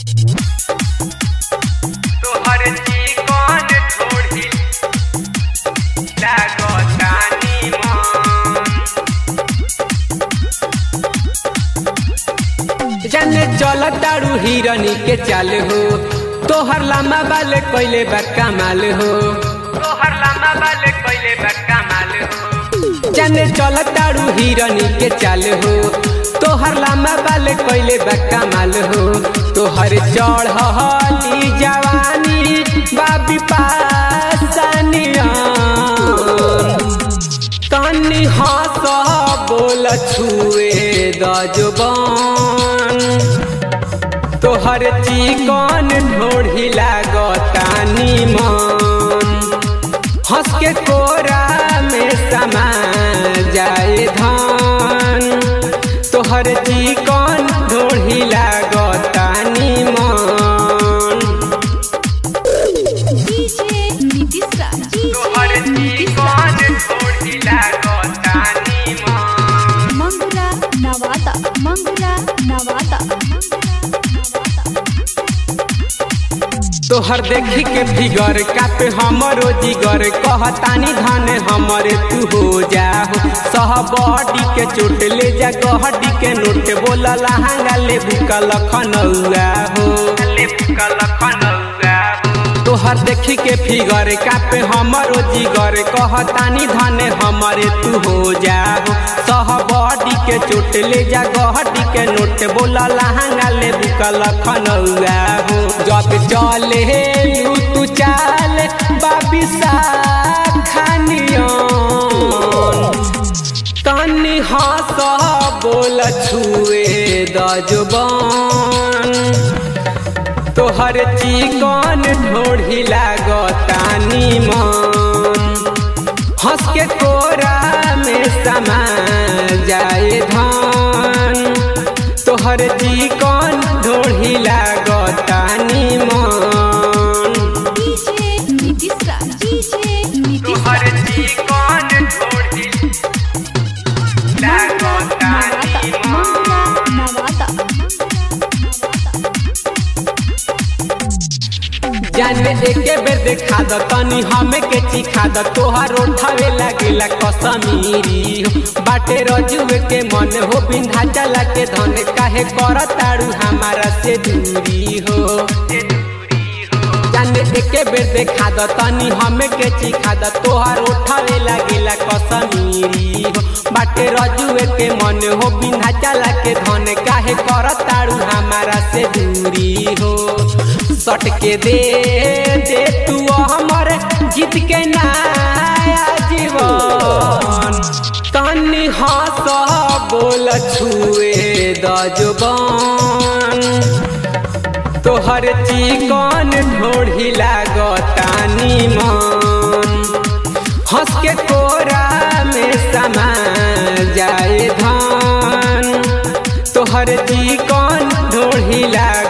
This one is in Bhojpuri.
तोहर चिकन थोड़ी लागतानी मन जाने चल तारू हिरनी के चाल हो तोहर लामा बाले कोइले बा कमाल हो तोहर लामा बाले कोइले बा कमाल हो जाने चल तारू हिरनी के चाल हो तोहर लामा बाले कोइले बा कमाल हो तोहर चढ़ली जवानी बाबी पासनिया तनी हंस बोल छुए दजबान तोहर चिकन ढोढ़ी लागतानी मन हंस के कोरा में समा जाए धान तोहर चिकन ढोढ़ी लागतानी मन डीजे नीतीश राज तोहर डीजे नीतीश चिकन राज ढोढ़ी लागतानी मन मंगुरा नवादा मंगुरा नवादा तोहर देखी के फिगर कापे हमरो जिगर कहतानी धन हमरे तू हो जा सह बॉडी के चोट ले जा गहडी के नोट बोला लहंगा ले बुका लखनऊआ हो ले बुका लखनऊआ हो तोहर देखी के फिगर कापे हमरो जिगर कहतानी धन हमरे तू हो जा सह बॉडी के चोट ले जा गहडी के नोट बोला लहंगा ले बुका लखनऊआ हो जब चले लू तू चाल बाबिसा खानियन तनी हंस बोल छुए दजबान तोहर चिकन ढोढ़ी लागतानी मन हंस के कोरा में समा जाए धान तोहर चिकन ढोढ़ी लागतानी मन डीजे नीतीश राज डीजे नीतीश तोहर राज चिकन ढोढ़ी लागतानी मंगुरा मन नवादा जाने एके बेर देखा द तनी हमें के चिखा द तोहार उठावे लागेला कसमीरी हो बाटे रजुए के मन हो बिंधा चला के धन काहे कर ताड़ू हमारा से दूरी हो जाने एके बेर देखा द तनी हमें के चिखा द तोहार उठावे लागेला कसमीरी हो बाटे रजुए के मन हो बिंधा चला के धन काहे कर ताड़ू हमारा से दूरी हो सट के दे दे तू हमर जीत के नया जीवन तनी हंस बोल छुए दजबान तोहर चिकन ढोढ़ी लागतानी मन हंस के कोरा में समा जाए धान तोहर चिकन ढोढ़ी लाग